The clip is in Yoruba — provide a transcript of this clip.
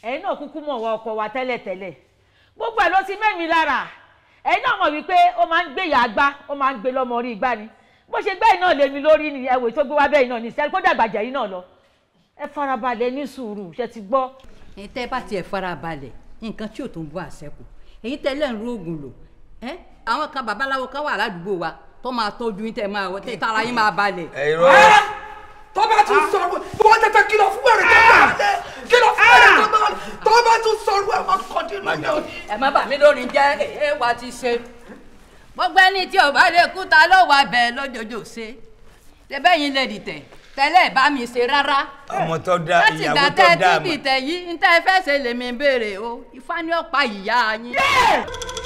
ẹ̀yin náà kúkú mọ̀ wọ ọkọ wa tẹ́lẹ̀tẹ́lẹ̀ gbogbo ẹ̀ ló ti mẹ́mi lára ẹ̀yin náà mọ̀ wípé ó máa ń gbé ìyá agbá ó máa ń gbé lọ́mọ orí igbá ni bó ṣe gbẹ́ iná lèmi lórí ni ẹ̀wò tó gbé wá bẹ́ẹ̀ náà ní sẹ́ni kó dàgbàjẹ́ yìí náà lọ ẹ farabalẹ̀ ní sùúrù ṣe ti gbọ́. ẹ̀yin tẹ́ bá tiẹ̀ fara balẹ̀ nǹkan tí ò tó ń bọ́ àṣẹ́kù èyí tẹ́lẹ̀ ń rógùn lò ẹ́ àwọn kan babaláwo kan wà ládùúgbò wa tó máa tọ́jú yín tẹ́ máa wọ tẹ́ tara yín máa balẹ̀. ẹ̀rọ tó bá tún sọ̀rọ̀ wọ́n tẹ́tẹ́ kìlọ̀ fún ẹ̀rẹ̀ tó bá wọlé kìlọ̀ fún ẹ̀rẹ̀ tó bá wọlé tó bá tún sọ̀rọ̀ ẹ̀ máa kọ́ dínú ní òní. ẹ má bà mí lórí jẹ́ èé wa ti ṣe gbogbo ẹni tí ò bá lè kú ta ló wà bẹ́ẹ̀ lójoojó ṣe tẹ́bẹ́ yín lè dìtẹ̀ tẹ́lẹ̀ bá mi ṣe rárá ọmọ tó dá láti ìyàwó ìgbà tó tẹ́ ẹ dá ti àmọ́ dìtẹ̀ yìí ń tẹ́ ẹ fẹ́ ṣe lèmi béèrè o ifá ni ó pa ìyá yín.